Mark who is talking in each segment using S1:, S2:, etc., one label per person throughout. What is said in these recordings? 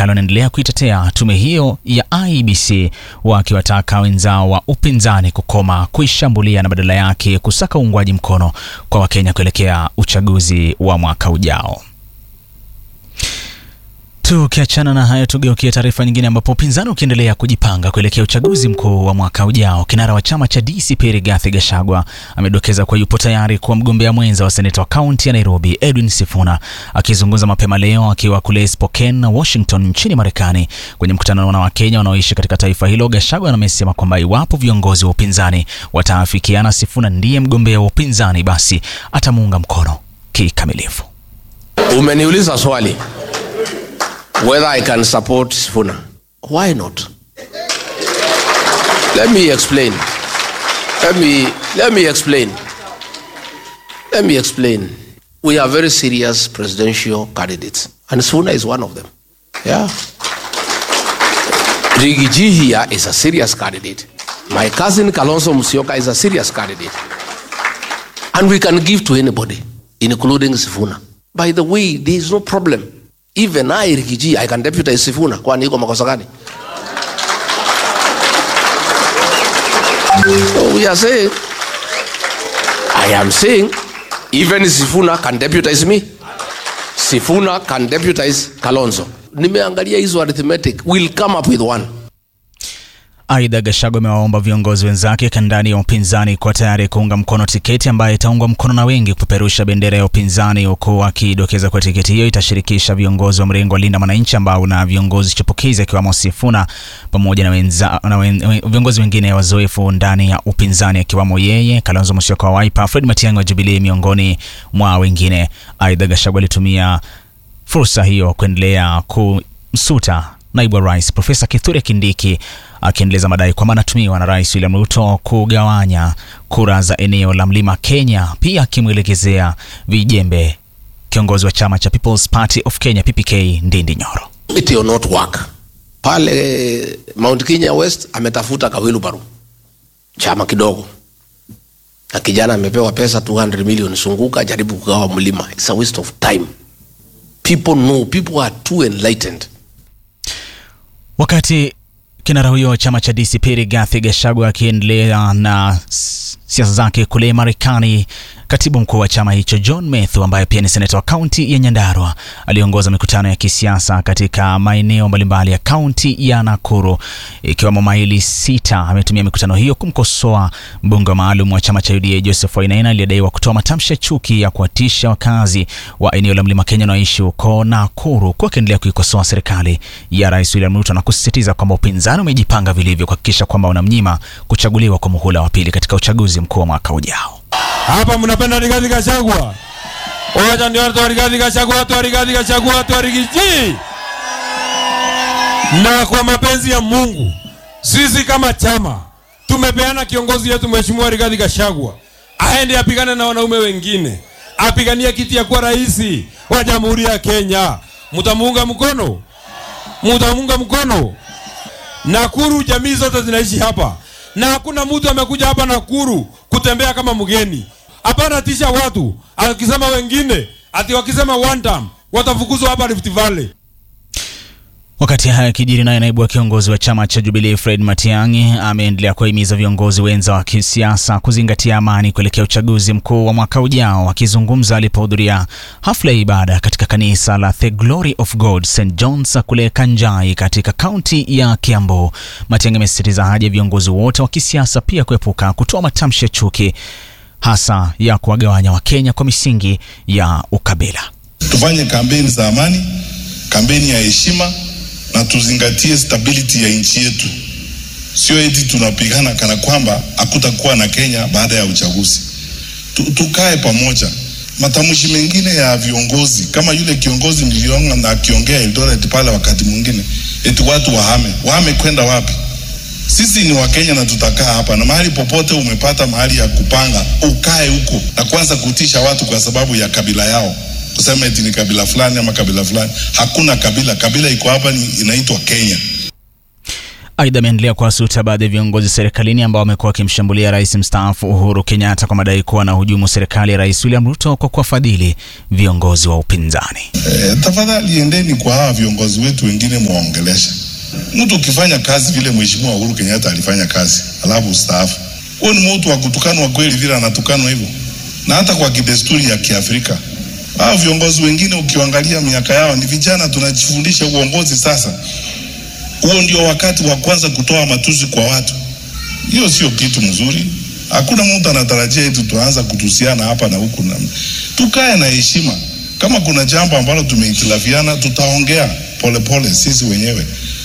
S1: serikali wanaendelea kuitetea tume hiyo ya IEBC, wakiwataka wenzao wa upinzani kukoma kuishambulia na badala yake kusaka uungwaji mkono kwa Wakenya kuelekea uchaguzi wa mwaka ujao. Tukiachana na hayo, tugeukie taarifa nyingine, ambapo upinzani ukiendelea kujipanga kuelekea uchaguzi mkuu wa mwaka ujao, kinara wa chama cha DCP Rigathi Gachagua amedokeza kuwa yupo tayari kuwa mgombea mwenza wa seneta wa kaunti ya Nairobi Edwin Sifuna. Akizungumza mapema leo akiwa kule Spokane na Washington nchini Marekani kwenye mkutano na Wakenya wanaoishi katika taifa hilo, Gachagua amesema kwamba iwapo viongozi wa upinzani wataafikiana Sifuna ndiye mgombea wa upinzani, basi atamuunga mkono kikamilifu.
S2: Umeniuliza swali whether I can support Sifuna. Why not? Let me explain. Let me let me explain. Let me explain. We are very serious presidential candidates, and Sifuna is one of them. Yeah. Rigiji here is a serious candidate. My cousin Kalonzo Musyoka is a serious candidate. And we can give to anybody, including Sifuna. By the way, there is no problem. Even I Rigiji, I can deputize Sifuna. Kwani iko makosa gani? So we are saying, I am saying, even Sifuna can deputize me. Sifuna can deputize Kalonzo. Nimeangalia hizo arithmetic, we'll come up with one.
S1: Aidha, Gachagua amewaomba viongozi wenzake kandani ya upinzani kuwa tayari kuunga mkono tiketi ambayo itaungwa mkono na wengi kupeperusha bendera ya upinzani, huku akidokeza kuwa tiketi hiyo itashirikisha viongozi wa mrengo wa Linda Mwananchi ambao una viongozi chipukizi akiwemo Sifuna pamoja na, wenza, na wen, viongozi wengine wazoefu ndani ya upinzani akiwamo yeye, Kalonzo Musyoka wa Wiper, Fred Matiang'i wa Jubilee miongoni mwa wengine. Aidha, Gachagua alitumia fursa hiyo kuendelea kumsuta naibu wa rais Profesa Kithure Kindiki akiendeleza madai kwamba anatumiwa na Rais William Ruto kugawanya kura za eneo la Mlima Kenya, pia akimwelekezea vijembe kiongozi wa chama cha People's Party of Kenya PPK Ndindi Nyoro.
S2: It will not work. Pale Mount Kenya West ametafuta kawilu baru chama kidogo, na kijana amepewa pesa 200 million, sunguka jaribu kugawa mlima. It's a waste of time. People know, people are too enlightened.
S1: Wakati kinara huyo wa chama cha DCP Rigathi Gachagua akiendelea na siasa zake kule Marekani, katibu mkuu wa chama hicho John Methu ambaye pia ni seneta wa kaunti ya Nyandarua aliongoza mikutano ya kisiasa katika maeneo mbalimbali ya kaunti ya Nakuru ikiwemo maili sita. Ametumia mikutano hiyo kumkosoa mbunge wa maalum wa chama cha UDA Joseph Wainaina aliyedaiwa kutoa matamshi ya chuki ya kuwatisha wakazi wa eneo la Mlima Kenya wanaoishi huko Nakuru, kwa akiendelea kuikosoa serikali ya Rais William Ruto na kusisitiza kwamba upinzani umejipanga vilivyo kuhakikisha kwamba unamnyima kuchaguliwa kwa muhula wa pili katika uchaguzi mkuu wa mwaka ujao.
S3: Hapa mnapenda Rigathi Gachagua. Wacha ndio watu wa Rigathi Gachagua, watu wa Rigathi Gachagua, watu wa Rigiji. Na kwa mapenzi ya Mungu, sisi kama chama tumepeana kiongozi yetu Mheshimiwa Rigathi Gachagua aende apigane na wanaume wengine, apigania kiti ya kuwa rais wa Jamhuri ya Kenya. Mtamuunga mkono? Mtamuunga mkono? Nakuru, jamii zote zinaishi hapa na hakuna mtu amekuja hapa Nakuru kutembea kama mgeni. Hapana tisha watu akisema wengine ati wakisema one time watafukuzwa hapa Rift Valley.
S1: Wakati haya yakijiri, naye naibu wa kiongozi wa chama cha Jubilee Fred Matiang'i ameendelea kuwahimiza viongozi wenza wa kisiasa kuzingatia amani kuelekea uchaguzi mkuu wa mwaka ujao. Akizungumza alipohudhuria hafla ya ibada katika kanisa la The Glory of God St John's kule Kanjai katika kaunti ya Kiambu, Matiang'i amesisitiza haja ya viongozi wote wa kisiasa pia kuepuka kutoa matamshi ya chuki, hasa ya kuwagawanya Wakenya kwa misingi ya ukabila.
S4: Tufanye kampeni za amani, kampeni ya heshima na tuzingatie stability ya nchi yetu, sio eti tunapigana kana kwamba hakutakuwa na Kenya baada ya uchaguzi. Tu, tukae pamoja. Matamshi mengine ya viongozi kama yule kiongozi niliona na akiongea Eldoret pale, wakati mwingine eti watu wahame, wahame kwenda wapi? Sisi ni Wakenya na tutakaa hapa, na mahali popote umepata mahali ya kupanga ukae huko, na kwanza kutisha watu kwa sababu ya kabila yao kusema eti ni kabila fulani ama kabila fulani. Hakuna kabila, kabila iko hapa ni inaitwa Kenya.
S1: Aidha, ameendelea kuwasuta baadhi ya viongozi serikalini ambao wamekuwa wakimshambulia rais mstaafu Uhuru Kenyatta kwa madai kuwa na hujumu serikali ya rais William Ruto kwa kuwafadhili viongozi wa upinzani.
S4: E, tafadhali endeni kwa hawa viongozi wetu wengine mwaongelesha. Mtu ukifanya kazi vile mheshimiwa Uhuru Kenyatta alifanya kazi alafu ustaafu, huyo ni mtu wa kutukanwa kweli vile anatukanwa hivyo, na hata kwa kidesturi ya Kiafrika. Hao viongozi wengine ukiangalia miaka yao ni vijana, tunajifundisha uongozi sasa. Huo ndio wakati wa kwanza kutoa matusi kwa watu. Hiyo sio kitu mzuri. Hakuna mtu anatarajia eti tuanza kutusiana hapa na huku na tukae na heshima. Kama kuna jambo ambalo tumehitilafiana, tutaongea polepole sisi wenyewe.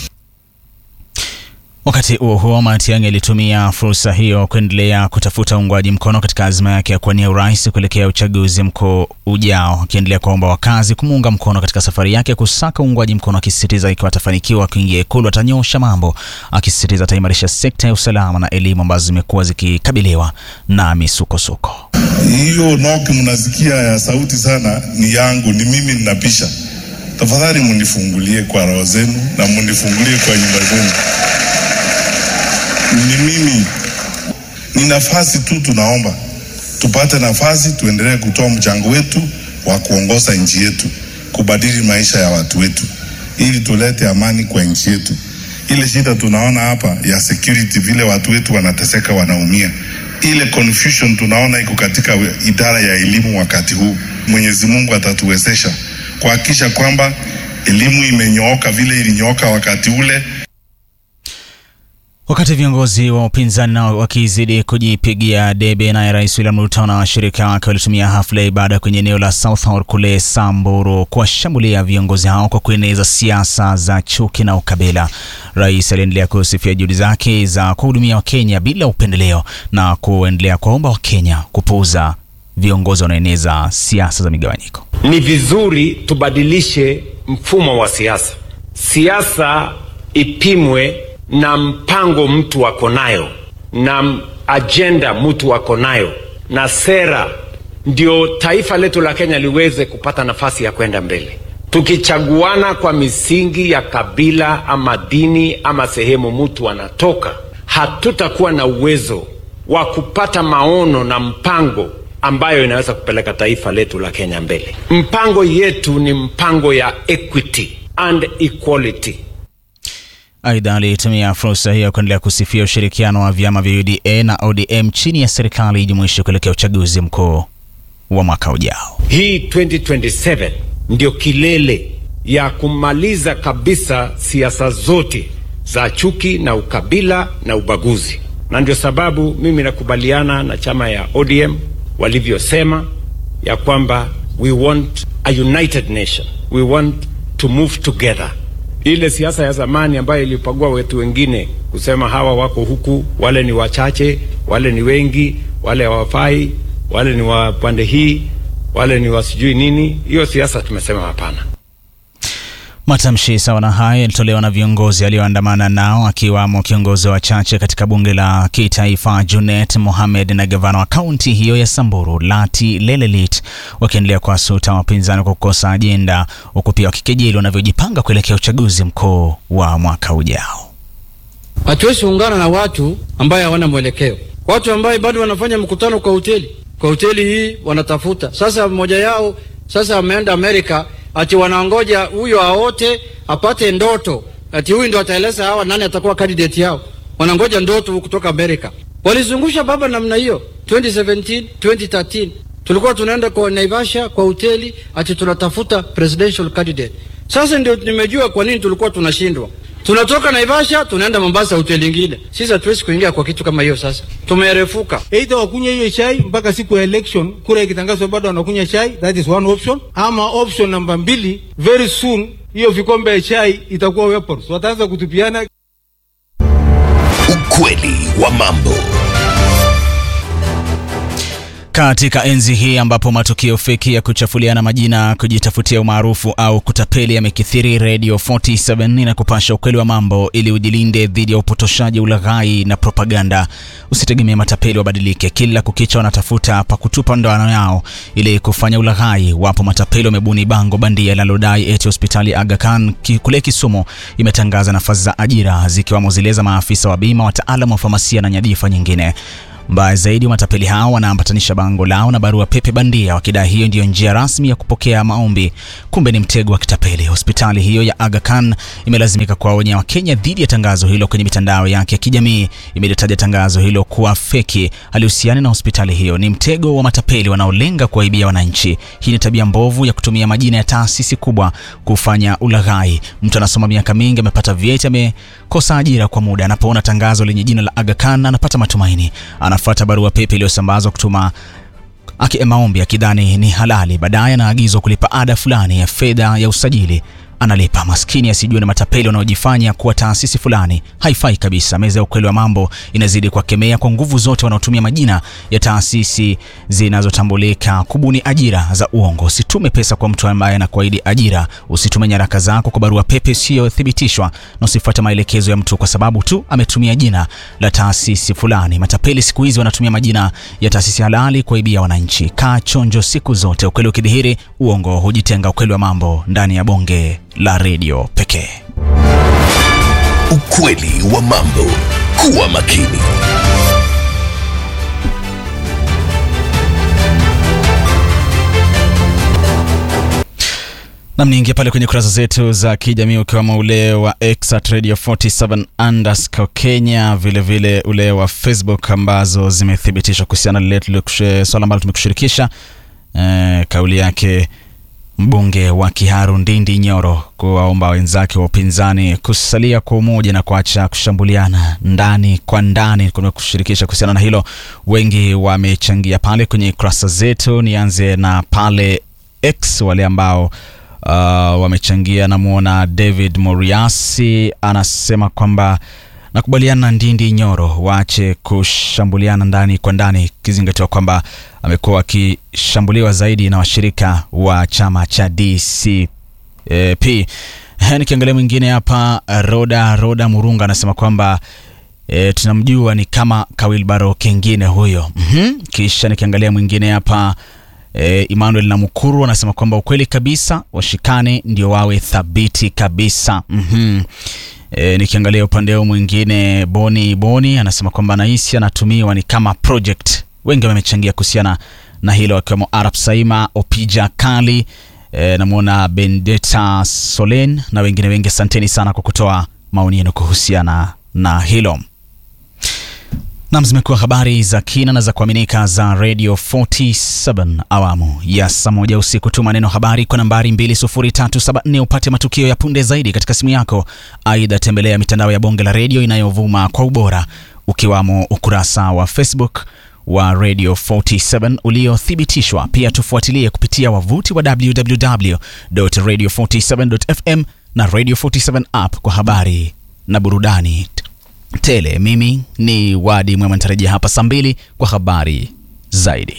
S1: Wakati huo huo, Matiang'i alitumia fursa hiyo kuendelea kutafuta uungwaji mkono katika azma yake ya kuwania urais kuelekea uchaguzi mkuu ujao, akiendelea kuwaomba wakazi kumuunga mkono katika safari yake kusaka uungwaji mkono, akisisitiza ikiwa atafanikiwa kuingia Ikulu atanyosha mambo, akisisitiza ataimarisha sekta ya usalama na elimu ambazo zimekuwa zikikabiliwa na misukosuko.
S4: Hiyo noki mnasikia ya sauti sana ni yangu, ni mimi ninapisha. Tafadhali munifungulie kwa roho zenu na munifungulie kwa nyumba zenu. Ni mimi, ni nafasi tu, tunaomba tupate nafasi, tuendelee kutoa mchango wetu wa kuongoza nchi yetu, kubadili maisha ya watu wetu, ili tulete amani kwa nchi yetu. Ile shida tunaona hapa ya security, vile watu wetu wanateseka, wanaumia ile confusion tunaona iko katika idara ya elimu wakati huu. Mwenyezi Mungu atatuwezesha kuhakikisha kwamba elimu imenyooka vile ilinyooka wakati ule.
S1: Wakati viongozi wa upinzani nao wakizidi kujipigia debe, naye Rais William Ruto na washirika wake walitumia hafla ya ibada kwenye eneo la Southhall kule Samburu kuwashambulia viongozi hao kwa kueneza siasa za chuki na ukabila. Rais aliendelea kusifia juhudi zake za kuhudumia Wakenya bila upendeleo na kuendelea kuwaomba Wakenya kupuuza viongozi wanaoeneza siasa za migawanyiko.
S5: Ni vizuri tubadilishe mfumo wa siasa. Siasa ipimwe na mpango mtu ako nayo na ajenda mtu ako nayo na sera, ndio taifa letu la Kenya liweze kupata nafasi ya kwenda mbele. Tukichaguana kwa misingi ya kabila ama dini ama sehemu mtu anatoka, hatutakuwa na uwezo wa kupata maono na mpango ambayo inaweza kupeleka taifa letu la Kenya mbele. Mpango yetu ni mpango ya equity and equality.
S1: Aidha, alitumia fursa hiyo kuendelea kusifia ushirikiano wa vyama vya UDA na ODM chini ya serikali jumuishi kuelekea uchaguzi mkuu wa mwaka ujao.
S5: Hii 2027 ndio kilele ya kumaliza kabisa siasa zote za chuki na ukabila na ubaguzi, na ndio sababu mimi nakubaliana na chama ya ODM walivyosema ya kwamba we want a united nation, we want to move together ile siasa ya zamani ambayo ilipagua wetu wengine kusema hawa wako huku, wale ni wachache, wale ni wengi, wale hawafai, wale ni wa pande hii, wale ni wasijui nini. Hiyo siasa tumesema hapana.
S1: Matamshi sawa na hayo yalitolewa na viongozi alioandamana nao akiwamo kiongozi wa wachache katika bunge la kitaifa Junet Mohamed na gavana wa kaunti hiyo ya Samburu Lati Lelelit, wakiendelea kuwasuta wapinzani kwa kukosa ajenda, huku pia wakikejeli wanavyojipanga kuelekea uchaguzi mkuu wa mwaka ujao.
S6: Hatuwezi ungana na watu ambaye hawana mwelekeo, watu ambaye bado wanafanya mkutano kwa hoteli, kwa hoteli hii wanatafuta sasa. Mmoja yao sasa ameenda Amerika ati wanaongoja huyo aote apate ndoto, ati huyu ndo ataeleza hawa nani atakuwa candidate yao. Wanangoja ndoto kutoka Amerika. Walizungusha baba namna hiyo 2017 2013, tulikuwa tunaenda kwa Naivasha kwa hoteli ati tunatafuta presidential candidate. Sasa ndio nimejua kwa nini tulikuwa tunashindwa. Tunatoka Naivasha tunaenda Mombasa hoteli nyingine. Sisi hatuwezi kuingia kwa kitu kama hiyo. Sasa tumerefuka.
S7: Either wakunywa hiyo chai mpaka siku ya election, kura ikitangazwa bado wanakunywa chai, that is one option. Ama option namba mbili, very soon hiyo vikombe ya chai itakuwa weapons, wataanza kutupiana.
S8: Ukweli wa mambo.
S1: Katika enzi hii ambapo matukio feki ya kuchafuliana majina, kujitafutia umaarufu au kutapeli yamekithiri, Radio 47 inakupasha ukweli wa mambo ili ujilinde dhidi ya upotoshaji, ulaghai na propaganda. Usitegemee matapeli wabadilike, kila kukicha wanatafuta pa kutupa ndoano yao ili kufanya ulaghai. Wapo matapeli wamebuni bango bandia linalodai eti hospitali Aga Khan ki- kule Kisumu imetangaza nafasi za ajira zikiwamo zile za maafisa wa bima, wataalamu wa famasia na nyadhifa nyingine. Mbaya zaidi, matapeli hao wanaambatanisha bango lao na barua pepe bandia wakidai hiyo ndiyo njia rasmi ya kupokea maombi. Kumbe ni mtego wa kitapeli. Hospitali hiyo ya Aga Khan imelazimika kuwaonya Wakenya dhidi ya tangazo hilo kwenye mitandao yake ya kijamii. Imelitaja tangazo hilo kuwa feki, halihusiani na hospitali hiyo, ni mtego wa matapeli wanaolenga kuwaibia wananchi. Hii ni tabia mbovu ya kutumia majina ya taasisi kubwa kufanya ulaghai. Mtu anasoma miaka mingi, amepata vyeti, amekosa ajira kwa muda, anapoona tangazo lenye jina la Aga Khan anapata matumaini anafuata barua pepe iliyosambazwa kutuma aki maombi akidhani ni halali. Baadaye anaagizwa kulipa ada fulani ya fedha ya usajili, analipa. Maskini asijue na matapeli wanaojifanya kuwa taasisi fulani. Haifai kabisa. Meza ya ukweli wa mambo inazidi kuwakemea kwa nguvu zote wanaotumia majina ya taasisi zinazotambulika kubuni ajira za uongo. Usitume pesa kwa mtu ambaye anakuahidi ajira. Usitume nyaraka zako kwa barua pepe isiyothibitishwa, na usifuate maelekezo ya mtu kwa sababu tu ametumia jina la taasisi fulani. Matapeli siku hizi wanatumia majina ya taasisi halali kuwaibia wananchi. Kaa chonjo siku zote. Ukweli ukidhihiri, uongo hujitenga. Ukweli wa mambo ndani ya bonge la redio pekee.
S8: Ukweli wa mambo. Kuwa makini.
S1: Nam, niingia pale kwenye kurasa zetu za kijamii ukiwemo ule wa X at Radio 47 underscore Kenya, vilevile vile ule wa Facebook ambazo zimethibitishwa kuhusiana na lile tulikushe- swala ambalo tumekushirikisha eh, kauli yake mbunge wa Kiharu Ndindi Nyoro kuwaomba wenzake wa upinzani kusalia kwa umoja na kuacha kushambuliana ndani kwa ndani. Kumekushirikisha kuhusiana na hilo, wengi wamechangia pale kwenye kurasa zetu. Nianze na pale X, wale ambao uh, wamechangia. Namwona David Moriasi anasema kwamba nakubaliana na Ndindi Nyoro waache kushambuliana ndani kwa ndani, ikizingatiwa kwamba amekuwa akishambuliwa zaidi na washirika wa chama cha DCP. Nikiangalia mwingine hapa, Roda Roda Murunga anasema kwamba e, tunamjua ni kama Kawilbaro kengine huyo. mm Kisha nikiangalia mwingine hapa e, Emmanuel Namukuru anasema kwamba ukweli kabisa, washikane ndio wawe thabiti kabisa. mm E, nikiangalia upande huu mwingine Boni Boni anasema kwamba nahisi anatumiwa ni kama project. Wengi wamechangia kuhusiana na hilo akiwemo Arab Saima, Opija Kali, e, namwona Bendeta Solen na wengine wengi. Asanteni sana kwa kutoa maoni yenu kuhusiana na hilo. Nam, zimekuwa habari za kina na za kuaminika za Radio 47 awamu ya saa moja usiku. Tuma neno habari kwa nambari 20374 upate matukio ya punde zaidi katika simu yako. Aidha, tembelea mitandao ya bonge la redio inayovuma kwa ubora ukiwamo ukurasa wa Facebook wa Radio 47 uliothibitishwa. Pia tufuatilie kupitia wavuti wa www.radio47.fm na Radio 47 app kwa habari na burudani tele. Mimi ni Wadi Mwema, nitarejea hapa saa mbili kwa habari zaidi.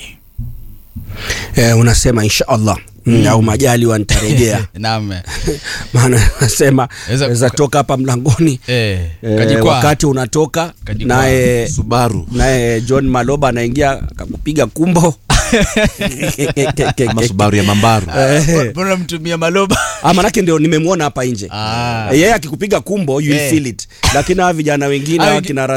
S9: Eh, unasema insha Allah mm. au majaliwa nitarejea
S1: Naam.
S9: maana nasema
S1: Weza-
S9: weza toka hapa mlangoni
S1: Eh,
S9: eh,
S1: kajikwaa.
S9: wakati unatoka
S1: Kajikwaa.
S9: naye
S10: Subaru
S9: naye John Maloba anaingia akakupiga kumbo
S10: ama Subaru ya Mambaru.
S9: Eh,
S1: Mbona mtumia maloba?
S9: ah, manake ndio nimemwona hapa nje
S1: Ah.
S9: yeye akikupiga kumbo you will
S1: Eh.
S9: feel it lakini hawa vijana wengine
S1: Hawa
S9: hawa
S1: wengi-
S9: kina